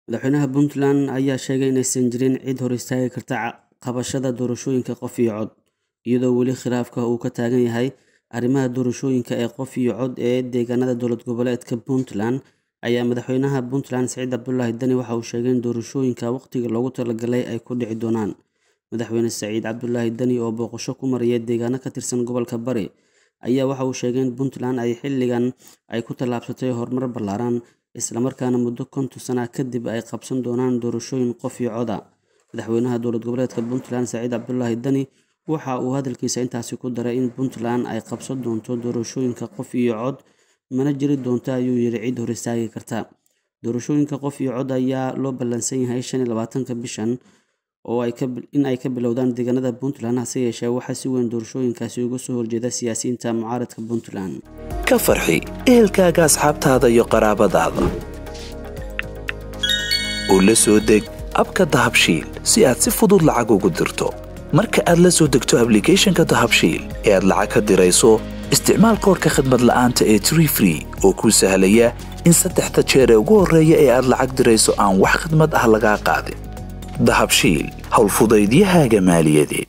madaxweynaha puntland ayaa sheegay inaysan jirin cid hor istaagi karta qabashada doorashooyinka qof iyo cod iyadoo weli khilaafka uu ka taagan yahay arrimaha doorashooyinka ee qof iyo cod ee deegaanada dowlad goboleedka puntland ayaa madaxweynaha puntland siciid cabdulaahi dani waxa uu sheegay in doorashooyinka waqtiga loogu talagalay ay ku dhici doonaan madaxweyne saciid cabdulaahi dani oo booqasho ku maraya deegaano ka tirsan gobolka bari ayaa waxa uu sheegay in puntland ay xilligan ay ku tallaabsatay horumar ballaaran islamarkaana muddo konton sana kadib ay qabsan doonaan doorashooyin qof iyo coda madaxweynaha dowlad goboleedka puntland saciid cabdulaahi dani waxa uu hadalkiisa intaasi ku daray in puntland ay qabsan doonto doorashooyinka qof iyo cod mana jiri doonto ayuu yiri cid hor istaagi karta doorashooyinka qof iyo cod ayaa loo ballansan yahay shan iyo labaatanka bishan oo in ay ka bilowdaan deegaanada puntland hase yeeshee waxaa si weyn doorashooyinkaasi uga soo horjeeda siyaasiyiinta mucaaradka puntland ka farxi ehelkaaga asxaabtaada iyo qaraabadaada oo la soo deg abka dahabshiil si aad si fudud lacag ugu dirto marka aad la soo degto ablicathonka dahabshiil ee aad lacag ka dirayso isticmaal koorka khadmad la'aanta ee tree free oo kuu sahlaya in saddexda jeer ee ugu horreeya ee aad lacag dirayso aan wax khadmad ah lagaa qaadin dahabshiil howlfudaydiyahaaga maaliyadeed